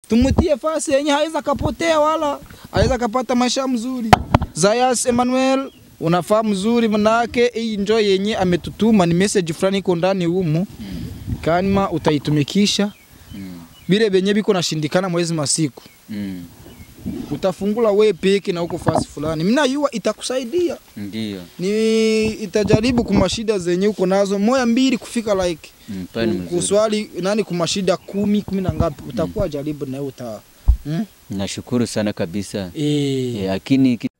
tumutie fasi yenye haweza kapotea wala haweza kapata maisha mzuri. Zayas Emmanuel unafaa mzuri, manake hii njo yenye ametutuma ni message fulani iko ndani humu, kama utaitumikisha Mm. bile benye biko nashindikana mwezi masiku Mm. utafungula we peke na huko fasi fulani, mimi najua itakusaidia Ndio. ni itajaribu kumashida zenye uko nazo moya mbili kufika like Mm, pale ni ku- mzuri. kuswali nani kumashida kumi kumi na ngapi utakuwa jaribu na wewe uta hmm? Nashukuru sana kabisa. eh, Eh, Lakini ki-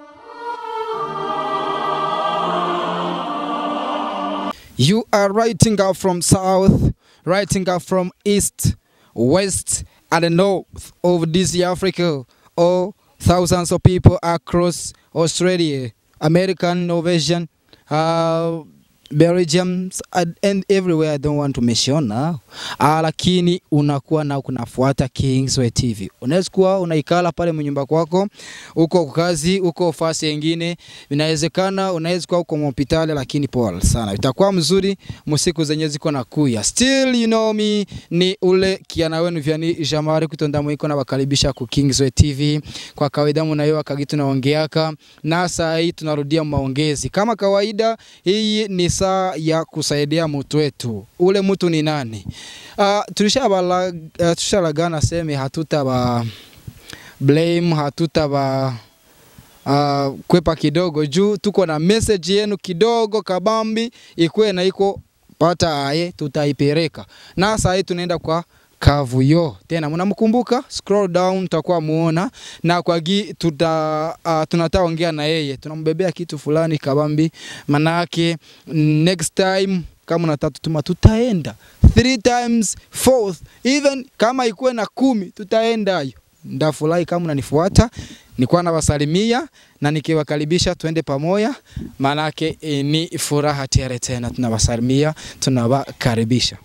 You are writing out from south, writing out from east, west, and the north of this Africa. All thousands of people across Australia, American, Norwegian, uh, Belgiums, and, and everywhere I don't want to mention now. Uh, lakini unakuwa na kunafuata Kingsway TV. Unaweza kuwa unaikala pale mnyumba kwako, uko kazi, uko fasi nyingine, inawezekana unaweza kuwa uko hospitali, lakini pole sana, itakuwa mzuri musiku zenye ziko na kuya. Still you know me, ni ule kiana wenu vyani Jamari kutonda mwiko na wakaribisha ku Kingsway TV. Kwa kawaida mnayo kagi tunaongeaka na saa hii tunarudia maongezi kama kawaida. Hii ni saa ya kusaidia mtu wetu. Ule mtu ni nani? Uh, tulishabala uh, tushalagana seme hatutaba blame hatutaba uh, kwepa kidogo juu tuko na message yenu kidogo kabambi ikwe na iko pata aye tutaipeleka na saa hii tunaenda kwa Kavuyo tena, mnamkumbuka? Scroll down tutakuwa muona na kwa gi tuta uh, tunataka ongea na yeye, tunambebea kitu fulani kabambi, manake next time kama unataka tutuma, tutaenda three times fourth, even kama ikuwe na kumi tutaenda hiyo. Ndafurahi kama unanifuata, nikuwa nawasalimia na nikiwakaribisha tuende pamoja, maanake e, ni furaha tele tena. Tunawasalimia, tunawakaribisha.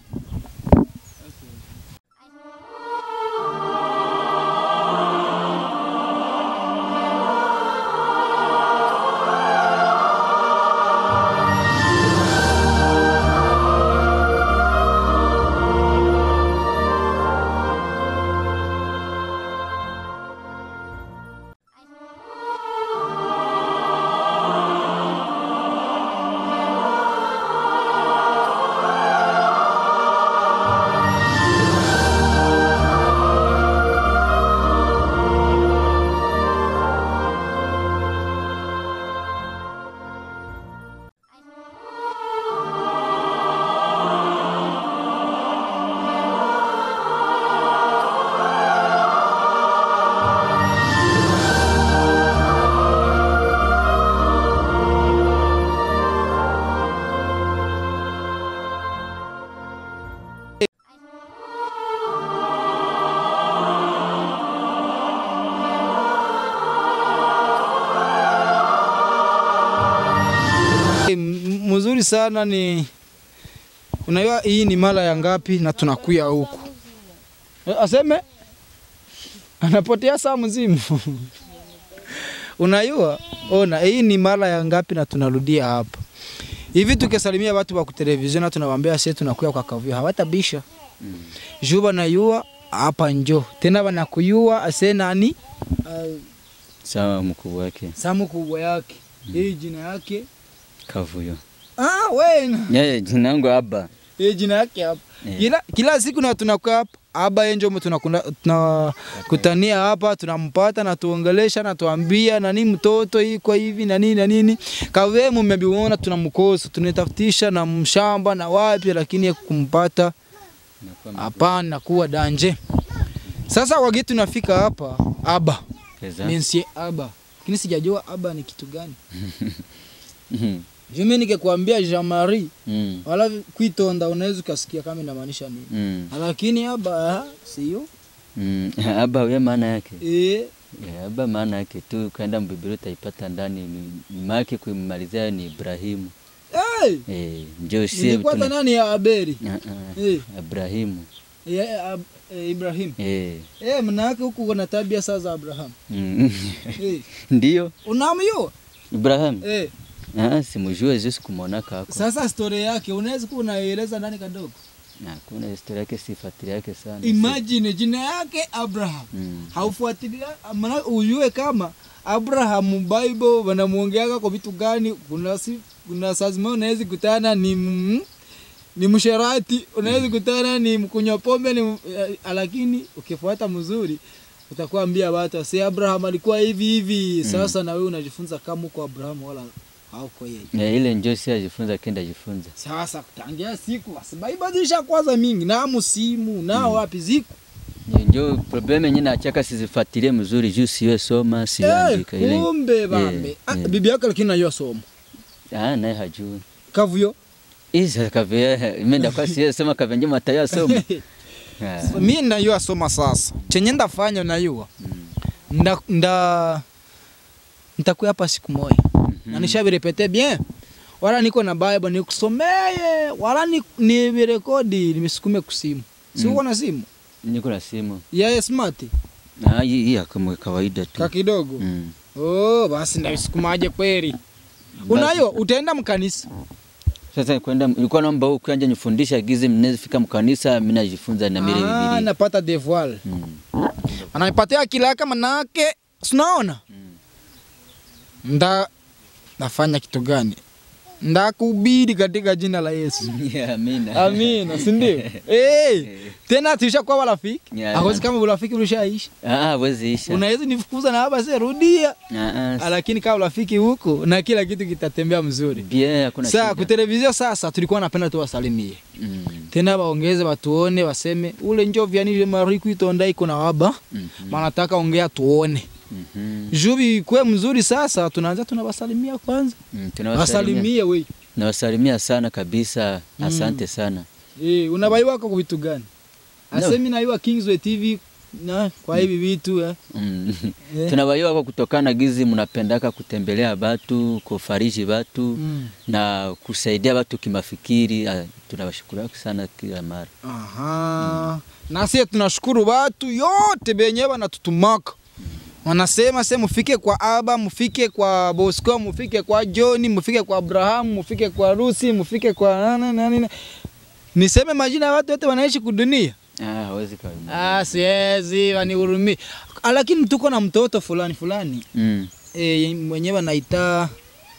M- mzuri sana ni unajua hii ni mara ya ngapi na tunakuya huku Eh, aseme anapotea saa mzima unajua ona hii ni mara ya ngapi na tunarudia hapa hivi tukisalimia watu wa kutelevisheni na tunawaambia sisi tunakuya kwa Kavuyo hawatabisha Mm. juu banayua hapa njo tena banakuyua ase nani uh, sawa mkubwa wake samu kubwa yake hii jina yake Kavuyo. ah, wena Yeye jina yangu Aba. hii jina yake hapa Eh. kila, kila siku na tunakaa hapa aba yenjo tunakuna- tunakutania hapa tunampata na tuongelesha na tuambia nani mtoto iko hivi na nini na nini kawe mmebiona tunamkosa tunatafutisha na mshamba na wapi lakini kumpata Inakuwa hapana kuwa danje sasa wagi tunafika hapa aba mapeza. mensie aba lakini sijajua aba ni kitu gani Mhm. jumi nikikwambia Jean Marie Mm. wala kwitonda unaweza ukasikia kama inamaanisha nini Mm. lakini aba ah, sio Mm. Aba we maana yake. eh Yeah, Aba maana yake tu kaenda mbibili utaipata ndani ni- ni maana yake kuimalizia ni Ibrahimu. hey, Eh, ndio sie ilikuwa tuna- nani ya Aberi Ah, ah. eh Ibrahimu. ya Ab, eh, Ibrahim Eh. eh mnawake huku kuna tabia saa za Abraham Mm. eh Ndio unamjua Ibrahim. eh Ah, simujue Yesu kumwona kako. sasa story yake unaweza kuwa unaeleza ndani kadogo Na kuna historia yake sifuatilia yake sana. Imagine jina yake Abraham. Mm. Haufuatilia maana ujue kama Abraham Bible wanamuongeaga kwa vitu gani. Kuna si, kuna saa zingine unaweza kutana ni mm, ni msherati, unaweza kutana ni mkunywa pombe ni, eh, lakini ukifuata mzuri utakuwa ambia watu si Abraham alikuwa hivi hivi. Sasa na wewe unajifunza kama uko Abraham wala hauko yeye. Ya, ile njoo si ajifunza kenda jifunza. Sasa kutangia siku basi Bible zisha kwanza mingi na musimu na wapi ziko Ya, Njoo problem yenyewe nachaka sizifuatilie mzuri juu siwe soma siandika Eh, ile. kumbe bambe. Ah, yeah. bibi yake lakini najua somo. Ah, naye hajui. Kavuyo. Isa kavya imeenda kwa siwe soma kavya njoo matayo soma. Ah. Mi najua soma sasa. Chenye ndafanya najua. Nda nda nitakuya hapa siku moja. Na nishavirepete bien. Wala niko na Bible nikusomeye, wala ni nivirekodi nimisukume kusimu. Si uko na simu? Niko na simu. Ya smart Ah, hii hii kama kawaida tu. ka kidogo. Mm. Oh, basi ndavisukumaje kweli. Unayo utaenda mkanisa. Sasa kwenda ilikuwa naomba huko kanja nifundisha gizi mnazifika mkanisa mimi najifunza na mile Ah, bibili. napata devoir. Mm. Ananipatia kilaka manake, sinaona nda nafanya kitu gani? Ndakuhubiri katika jina la Yesu. Yeah, amina. Amina, si ndio? hey, tena tulishakuwa marafiki. Yeah. Hawezi kama urafiki ulishaisha. Ah, wezi isha. Unaweza nifukuza na hapa sasa rudia. Ah, ah. Lakini kama urafiki huko na kila kitu kitatembea mzuri. Bien, hakuna Sasa shida. kutelevizio sasa tulikuwa napenda tuwasalimie. Mm. Tena waongeze watuone waseme ule njovya ni mariku itonda iko na waba. Mhm. Manataka ongea tuone. Mhm. Jubi kwe mzuri sasa tunaanza tunawasalimia kwanza. Mm, tunawasalimia. Wasalimie we. Nawasalimia sana kabisa. Asante sana. Eh, unabaiwa kwa vitu gani? No. Asemi na iwa Kingsway TV na kwa hivi vitu eh. Mm. Eh. Tunawaiwa kwa kutokana na gizi mnapendaka kutembelea batu, kufariji batu Mm. na kusaidia watu kimafikiri. Ah, Tunawashukuru sana kila mara. Aha. Na sisi tunashukuru watu yote benye wanatutumaka. Wanasema se mufike kwa Aba, mufike kwa Bosco, mufike kwa John, mufike kwa Abraham, mufike kwa Rusi, mufike kwa nani nani. nani. Niseme majina ya watu wote wanaishi kudunia. Ah, hawezi kawa. Ah, siwezi wanihurumie. Ah, Lakini tuko na mtoto fulani fulani Mm. e, mwenyewe anaita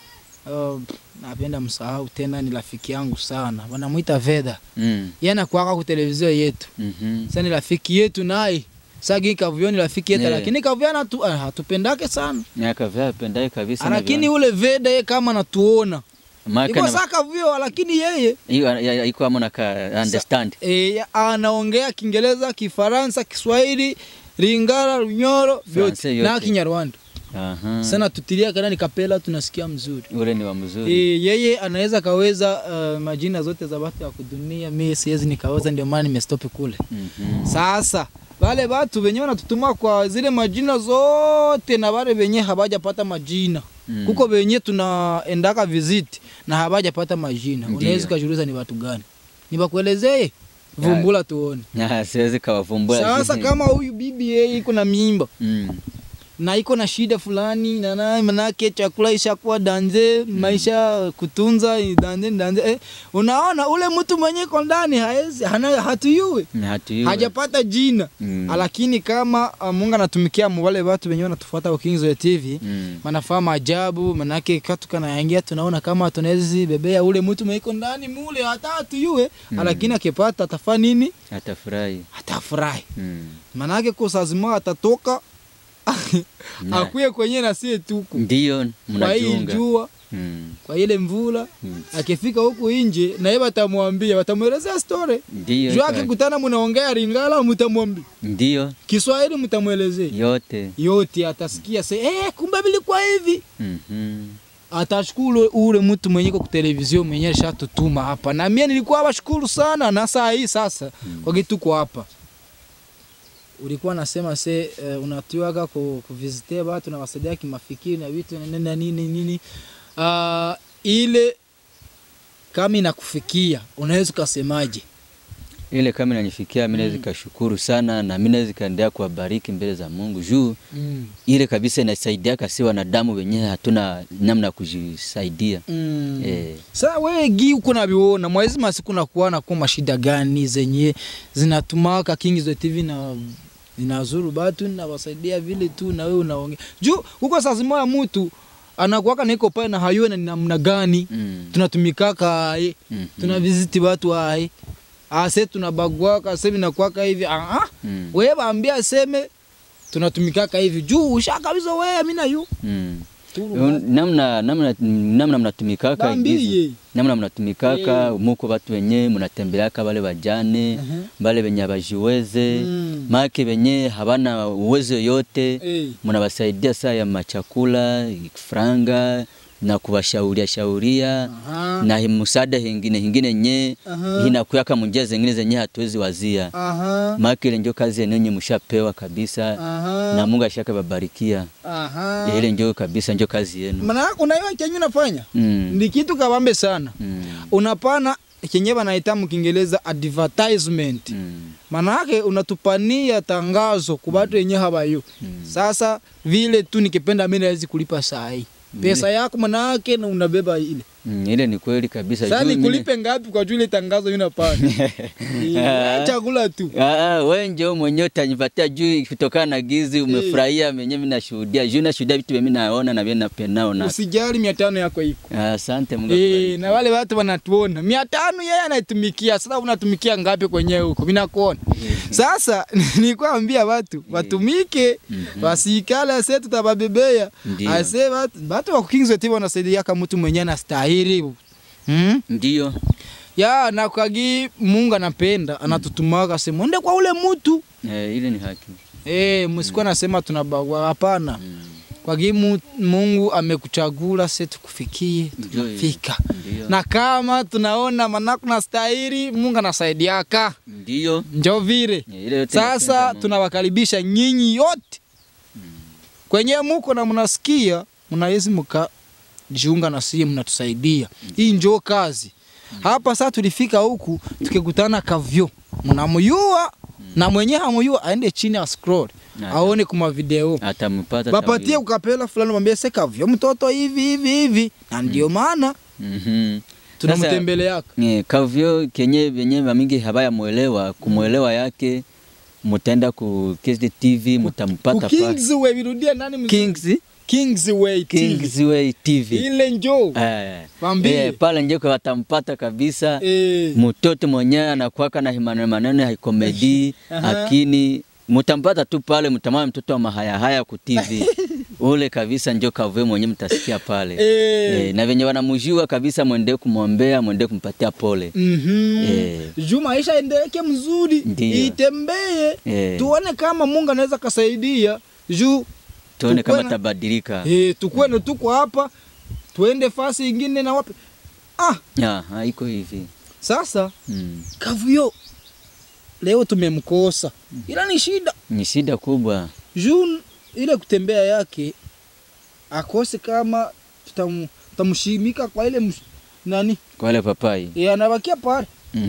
uh, napenda msahau tena, ni rafiki yangu sana, wanamuita Veda. Mm. Yeye anakuwaka ku televizio yetu. Mhm. Sasa ni rafiki yetu naye. Sasa hii Kavuyo ni rafiki yetu Yeah. lakini Kavuyo anatu ah, hatupendake sana. Miaka vya pendaye kabisa. Ah, na Lakini vya- ule Veda yeye kama anatuona. Maka Iko na- sasa Kavuyo lakini yeye hiyo ya- ya- iko amo na ka understand. e, anaongea Kiingereza, Kifaransa, Kiswahili, Lingala, Runyoro, vyote Francais yote. na Kinyarwanda. Aha. Sana tutilia kana ni kapela tunasikia mzuri. Ule ni wa mzuri. E, yeye anaweza kaweza uh, majina zote za watu ya kudunia, mimi siwezi nikaweza, ndio maana nimestopi kule. Mhm. Sasa wale watu wenyewe wanatutuma kwa zile majina zote, na wale wenye habajapata majina Mm. kuko wenye tunaendaka visit na habajapata majina, Ndiyo. unaweza ukajiuliza ni watu gani? Nibakuelezee, vumbula tuone. Ah, siwezi kawavumbua. Sasa kama huyu bibi yeye iko na mimba Mm. na iko na shida fulani na na manake chakula ishakuwa danze maisha kutunza ni danze ni danze eh, unaona ule mtu mwenye iko ndani haezi hana hatuyui Na hatujui. hajapata jina Mm. lakini kama uh, Mungu anatumikia mu wale watu wenyewe wanatufuata kwa Kings TV Mm. manafaa maajabu manake katu kanaingia tunaona kama tunawezi bebea ule mtu mwenye iko ndani mule hata hatuyue Mm. lakini akipata atafaa nini Atafurahi. atafurahi Mm. manake kwa saa zima atatoka Na- akuye kwenye na sie tuku Ndiyo kwa hii mnajiunga. jua Mm. kwa ile mvula Mm. akifika huku nje na yeye watamwambia watamwelezea story Ndiyo. juu ka- akikutana mnaongea Lingala mtamwambia Ndiyo Kiswahili mtamwelezea yote. yote atasikia se eh, kumbe vilikuwa hivi Mhm. atashukuru ule mtu mwenye kwa televizio mwenye alishatutuma hapa na mimi nilikuwa bashukuru sana na saa hii sasa Mm. kwa kitu kwa hapa ulikuwa nasema se uh, unatiwaga ku, kuvizitea watu na wasaidia kimafikiri na vitu na nini na nini nini uh, ile kama inakufikia unaweza ukasemaje ile kama inanifikia mimi naweza kashukuru sana na mimi naweza kaendelea kuwabariki mbele za Mungu juu Mm. ile kabisa inasaidia kasi wanadamu wenyewe hatuna namna ya kujisaidia Mm. eh. Sasa wewe gi uko naviona mwezi masiku nakuwa nakuwa mashida gani zenye zinatumaka Kings TV na zinazuru batu na wasaidia vile tu na wewe unaongea juu huko saa zimoya mtu anakuwaka niko pale na hayuwe na ni namna gani mm. tunatumikaka aye Mhm. tuna visiti watu aye ase tunabagwaka sasa nakuwaka hivi ah ah Mm. wewe baambia aseme tunatumikaka hivi juu usha kabisa wewe mimi na yu Mm. tu namna namna namna mnatumikaka Bambie. gizi. namna mnatumikaka muko watu wenye mnatembeleaka wale wajane Mhm. wale wenye abajiweze Mm. make wenye habana uwezo yote Eh. mnawasaidia saa ya machakula franga na kuwashauria shauria Aha. na hi- msaada hingine hingine nye Aha. inakuyaka munjia zingine zenye hatuwezi wazia Aha. make ile njo kazi yenenye mshapewa kabisa Aha. na Mungu ashaka babarikia Aha. ile njo kabisa njo kazi yenu Maana unaiwa kenye unafanya mm. ni kitu kabambe sana. Mm. Unapana kenye banaita mkiingereza advertisement. Mm. Maana yake unatupania tangazo kwa watu wenye habayo. Mm. Sasa vile tu nikipenda mimi naweza kulipa saa hii. Pesa yako maana yake na unabeba ile. Mm. ile ni kweli kabisa Sasa Juu mimi- nikulipe ngapi kwa juu ile tangazo unapana? Eh, chakula tu. Ah, ah, we njo mwenyewe utanipatia juu kutokana na gizi umefurahia menye mimi nashuhudia juu nashuhudia vitu vya mimi naona na vile napendao na Usijali 500 yako iko. Ah, asante Mungu Eh, akubariki. na wale watu wanatuona mia tano yeye anaitumikia. Sasa unatumikia ngapi kwenyewe huko? Mimi nakuona. Sasa nilikwambia watu watumike, wasikale ase tutababebea. Ndiyo. Ase watu watu wa Kings TV wanasaidia kama mtu mwenyewe anastahili. Hmm? Ndio. Ya na kwagi Mungu anapenda anatutumaka sema ende kwa ule mtu. Eh, ile ni haki. Eh, msikuwa nasema tunabagua hapana. Mm. Kwagi mu- Mungu amekuchagula sisi tukufikie, Ndio, tunafika. Ndio. na kama tunaona manako na stahili Mungu anasaidiaka Ndio. njo vile Eh, ile yote sasa inapenda Mungu. tunawakaribisha nyinyi yote kwenye muko na mnasikia mnawezi mkajiunga na sie mnatusaidia hii njo kazi hapa sasa tulifika huku tukikutana kavyo mnamuyua na mwenye hamuyua aende chini a scroll Na- aone kuma video Atampata bapatie tawili. ukapela fulani mwambie se kavyo mtoto hivi hivi hivi na ndio maana Mhm. tunamtembeleaka Eh, kavyo kenye venye vamingi habaya mwelewa kumwelewa yake mutaenda ku KSD TV mutampata pa Kingsway virudia nani mzuri? Kings Kingsway TV. Kingsway TV. Ile njoo. Eh, Mwambie. eh, pale njeko watampata kabisa Eh. mtoto mwenyewe anakuwaka na maneno maneno ya komedi Aha. lakini mutampata tu pale, mtamwona mtoto wa mahayahaya ku TV ule kabisa, njo kavwe mwenye mtasikia pale Eh. eh, na venye wanamujua kabisa, mwende kumwombea, mwende kumpatia pole Mhm. Eh. Juu maisha endeleke mzuri, Ndiyo. itembee, Eh. tuone kama Mungu anaweza kasaidia. Juu tuone Tukuwe kama na- tabadilika. eh, tukuwe na tuko hapa, tuende fasi ingine na wapi. Ah, Ah, haiko hivi sasa mm. Kavyo leo tumemkosa, ila ni shida Ni shida kubwa juu ile kutembea yake akose kama tutam- tutamshimika kwa ile msh, nani kwa wale papai e, anabakia pale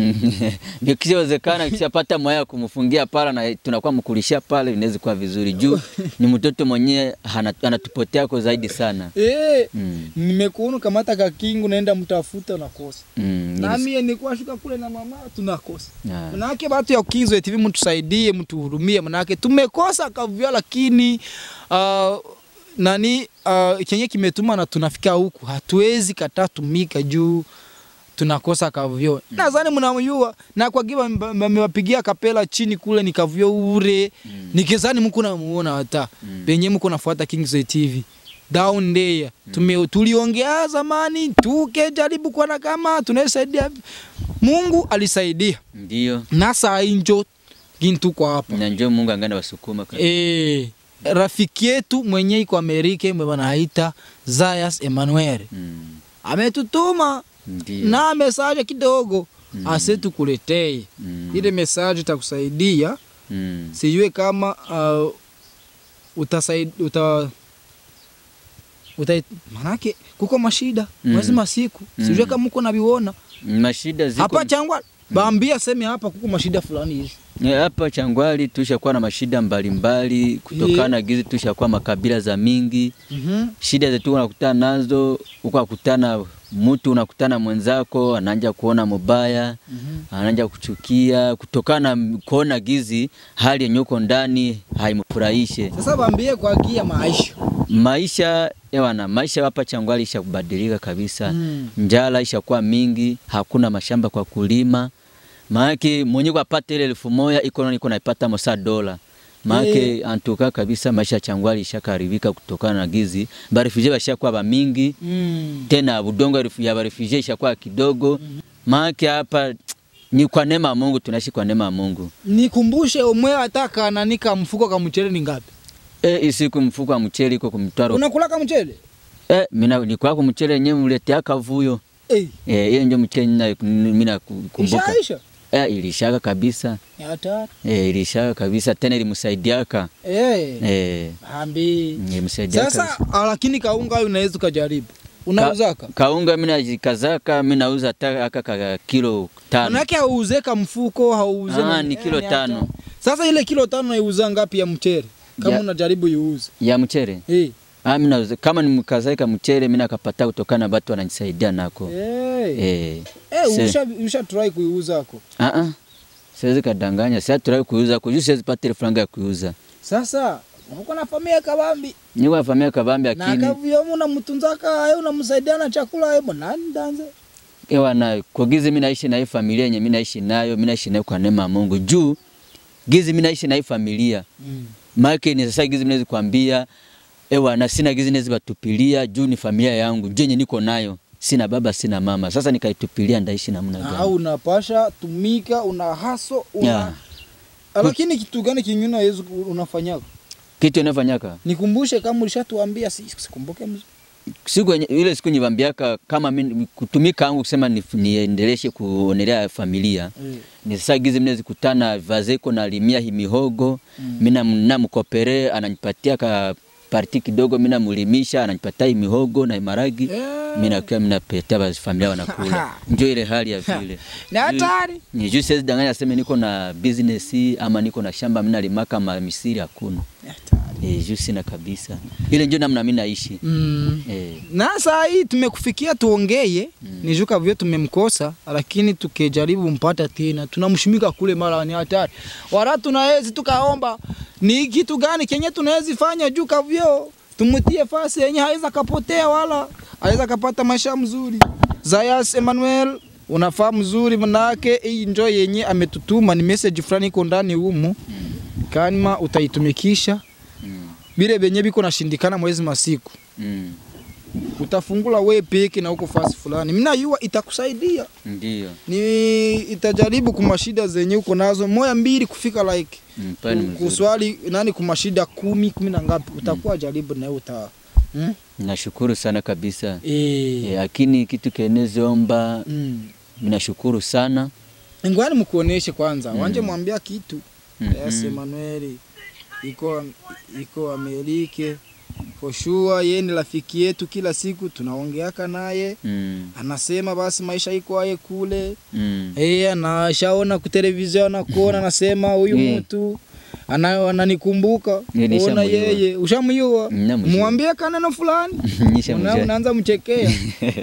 ndio kisiwezekana kishapata mwaya ya kumfungia pale na tunakuwa mkulishia pale, inaweza kuwa vizuri juu ni mtoto mwenyewe hana- anatupotea kwa zaidi sana e, mm. nimekuona kamata kakingu naenda mtafuta unakosa Mm. nilis- nami nilikuwa shuka kule na mama tunakosa Ah. manake batu ya Kings TV mtusaidie mtuhurumie manake tumekosa kavyo lakini uh, nani uh, chenye kimetuma na tunafika huku hatuwezi kataa tumika juu tunakosa kavyo mm. nadhani mnamjua na kwa giba mmewapigia kapela chini kule ni kavyo ure mm. nikizani mko namuona hata Mm. penye mko nafuata Kings TV down there tume tuliongea zamani tukejaribu kuona kama tunasaidia Mungu alisaidia Ndio na saa injo gintu kwa hapa na njoo Mungu angana wasukuma kabisa. e, rafiki yetu mwenye iko Amerika mwe wanaita Zayas Emmanuel Mm. ametutuma Ndio na mesaje kidogo Mm. ase tukuletee Mm. ile mesaje itakusaidia Mm. sijue kama uh, utasaid, uta uta manake kuko mashida Mm. mwezi masiku sijue Mm. kama uko naviona mashida ziko hapa changwa baambia seme hapa kuko mashida fulani hivi Eh, Hapa Changwali tushakuwa na mashida mbalimbali kutokana na gizi, tushakuwa makabila za mingi. Mhm. Shida zetu unakutana nazo, ukakutana mtu unakutana mwenzako anaanja kuona mubaya, anaanja kuchukia kutokana na kuona gizi hali yenye uko ndani haimfurahishe. sasa baambie kwa haki ya maisha Maisha ewana, maisha hapa Changwali isha kubadilika kabisa. Mm. Njala ishakuwa mingi, hakuna mashamba kwa kulima. Maanake mwenye kupata ile elfu moja iko niko naipata mosa dola. Maanake antuka kabisa maisha ya Changwali ishakaribika kutokana na gizi. Barefugee bashakuwa ba mingi mm. tena budongo ya barefugee ishakuwa kidogo. Maanake hapa ni kwa neema ya Mungu, tunaishi kwa neema ya Mungu. nikumbushe umwe ataka nanika mfuko ka mchele ni ngapi E, isiku mfuko wa mchele iko kumtwaro. unakula ka mchele E, mina ni kwako mchele yenyewe mletea kavuyo. eh Eh, hiyo ndio mchele nina mina kumbuka. ishaisha Eh, ilishaka kabisa. Ni hatari Eh, ilishaka kabisa tena ilimsaidiaka. eh Eh, ambi ilimsaidiaka. sasa ah, lakini kaunga hayo unaweza ukajaribu unauzaka Ka, kaunga mimi najikazaka mimi nauza hata aka ka kilo tano. manake hauuze ka mfuko hauuze Ah, na- ni eh, kilo ni tano. hatari. sasa ile kilo tano naiuza ngapi ya mchele kama Ya- unajaribu iuze Ya mchele. eh Ah, mimi nauza kama nimkazaika mchele mimi nakapata kutokana na watu wananisaidia nako. eh Eh. eh se- usha usha try kuiuza ako Ah ah. Siwezi kadanganya, sasa turai kuuza, kujua siwezi pata ile franga ya kuuza. sasa uko na familia kabambi Niko nafamia kabambi na akini. kavyomu unamtunzaka ayo unamsaidia na chakula ayo nani danze Ewa na kwa gizi mimi naishi na hii familia yenye mimi naishi nayo, mimi naishi nayo kwa neema ya Mungu. Juu gizi mimi naishi na hii familia. mm. Maana ni sasa gizi mnaweza kuambia ewa na sina gizi naweza batupilia juu ni familia yangu. Juu yenye niko nayo. Sina baba, sina mama. Sasa nikaitupilia ndaishi namna au gani? unapasha tumika una haso una... Yeah. lakini kitu gani kinyuna Yesu unafanya Kitu inafanyaka. nikumbushe kama ulishatuambia si- sikumbuke mzuri Siku yenye- ile siku nyivambiaka kama mimi kutumika yangu kusema ni, niendeleshe kuonelea familia. eh. ni sasa gizi mnezi kutana vazeko na limia hi mihogo mm. mina namkopere ananipatia ka parti kidogo mina mulimisha ananipatia hi mihogo na maragi Eh. mina kwa mina petea basi familia wanakula ndio ile hali ya vile ni hatari ni juu siwezi danganya sema niko na business ama niko na shamba mina limaka ma misiri hakuna Ni hatari eh juu sina kabisa ile ndio namna mimi naishi mm. eh na saa hii tumekufikia tuongeye mm. nijuka vyo tumemkosa lakini tukijaribu mpata tena tunamshimika kule mara ni hatari wala tunawezi tukaomba ni kitu gani kenye tunawezi fanya juu kavyo tumutie fasi yenye haweza kapotea wala haweza kapata maisha mzuri Zayas Emmanuel unafaa mzuri manake hii njo yenye ametutuma ni message fulani iko ndani humu kama utaitumikisha mm. bile benye biko nashindikana mwezi masiku mm. utafungula we peke na uko fasi fulani, mimi najua itakusaidia, ndio ni itajaribu kumashida zenye uko nazo moya mbili kufika like mm, pale ni ku- mzuri kuswali nani kumashida kumi kumi na ngapi utakuwa jaribu na uta hmm? nashukuru sana kabisa eh Eh, lakini kitu kenezoomba mm. ninashukuru sana Ngwani mkuoneshe kwanza Mm. wanje mwambia kitu Mhm. yes Emmanuel iko iko Amerike for sure, yeye ni rafiki yetu, kila siku tunaongeaka naye mm. anasema basi maisha iko aye kule Mm. Eh, anashaona ku televizion anakuona anasema huyu Yeah. mtu ana- ananikumbuka Yeah, ona nishamjua. yeye ushamjua Namjua. mwambie kaneno fulani Nisha Una- mjua. unaanza mchekea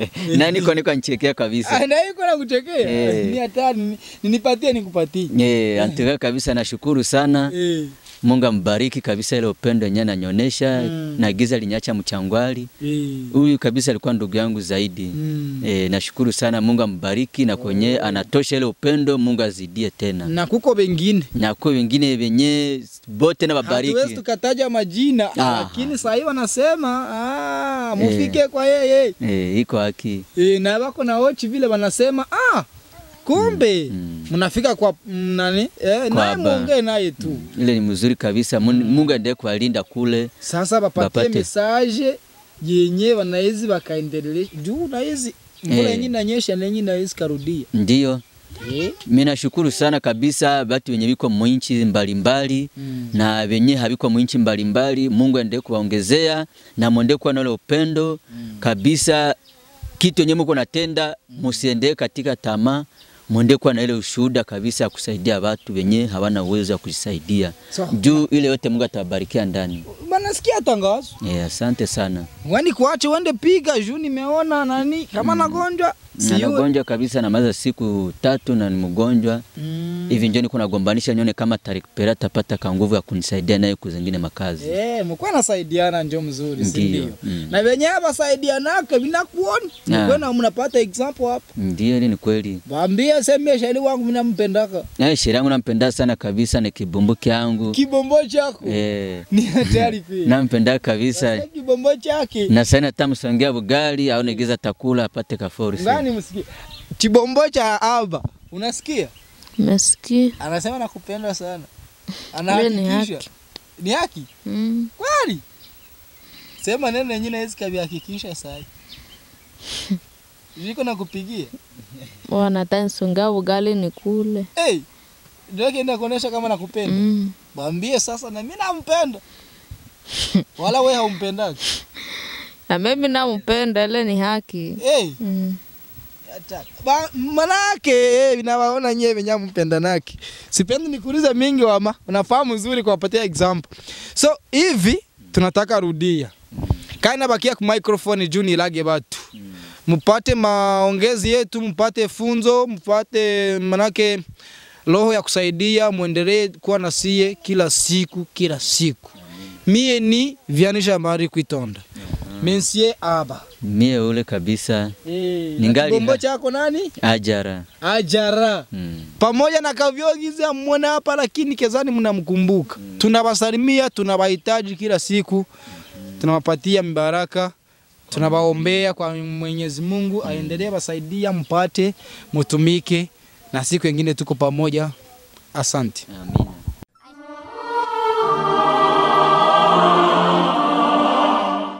na niko niko nchekea kabisa na iko na kuchekea Eh. ni hatari ni- ninipatie nikupatie Eh, antuka kabisa nashukuru sana eh Mungu ambariki kabisa ile upendo yenyewe ananyonyesha Mm. na giza linyacha mchangwali eh huyu kabisa alikuwa ndugu yangu zaidi mm. E, nashukuru sana Mungu ambariki na kwenye anatosha ile upendo Mungu azidie tena na kuko wengine na kwa wengine wenye bote na hatuwezi babariki tukataja majina Ah. lakini sahii wanasema ah, mufike kwa yeye e, iko haki E, na wako na ochi vile wanasema ah, kumbe Mm. mnafika kwa mm, nani eh, naye Kwa ba- muongee naye tu ile ni mzuri kabisa Mun- Mungu aendelee kuwalinda kule sasa bapatie Bapate. mesaje yenye wanawezi wakaendelea juu nawezi mvula Eh. yenye inanyesha na yenye nawezi karudia ndio eh? Mimi nashukuru sana kabisa batu wenye biko mwinchi mbalimbali mm. na wenye habiko mwinchi mbalimbali, Mungu aendelee kuwaongezea na mwende kuwa na ule upendo kabisa. Kitu yenye mko natenda, musiendee katika tamaa, mwende kuwa na ile ushuhuda kabisa ya kusaidia watu wenye hawana uwezo wa kujisaidia. Sawa. Juu ile yote Mungu atabarikia ndani. Bana sikia tangazo. Eh, asante sana. Wani kuache uende piga juu nimeona nani kama nagonjwa Na siwe. nagonjwa kabisa na maza siku tatu na ni mgonjwa. Mm. Hivi njo niko nagombanisha nione kama tarikpera tapata ka nguvu ya kunisaidia naye kuzingine makazi. Eh, mkuwa nasaidiana njo mzuri, si Ndiyo, ndio? mm. Na wenyewe basaidianake vinakuona. Ah. Mkwena mnapata example hapa. Ndio, ile ni kweli. Waambie semia shairi wangu mimi nampendaka. Na sheria yangu nampenda sana kabisa, ni kibumbu kyangu. Kibombo chako Eh, ni hatari kweli. nampenda kabisa. Sasa Kibombo chake. Na sana tamsongea bugali au negeza takula apate kaforisi. Ngani msikie. Kibombo cha aba. Unasikia? Nasikia. Anasema nakupenda sana. Ile ni Anahakikisha. haki. Ni haki? Mm. Kweli? Sema neno nyingine hizi kabihakikisha sai. Viko na kupigia. Wanatanisonga ugali ni kule. Hey, ndio kienda kuonesha kama nakupenda. Mm. Mwambie sasa na mimi nampenda. Wala wewe haumpendaki. Na mimi nampenda, ile ni haki. Hey, Mm. hata- ba- manake eh, nawaona nyewe wenye mpenda naki. Sipendi nikuulize mingi wama, unafahamu nzuri kuwapatia example. So hivi tunataka rudia. Kaina bakia ku microphone juu nilage batu. Mpate maongezi yetu, mpate funzo, mpate manake roho ya kusaidia, muendelee kuwa na sie kila siku kila siku. Mie ni Vianisha Mari Kwitonda. Mensie aba. Mie ule kabisa Eh, Ningali na kibombo na- chako nani? ajara. Ajara. Mm. Pamoja na kavyogiza mwona hapa, lakini kezani mnamkumbuka. Tunawasalimia, tunawahitaji kila siku, tunawapatia mibaraka, tunawaombea kwa Mwenyezi Mungu aendelee basaidia, mpate mutumike, na siku nyingine tuko pamoja. Asante. Amina.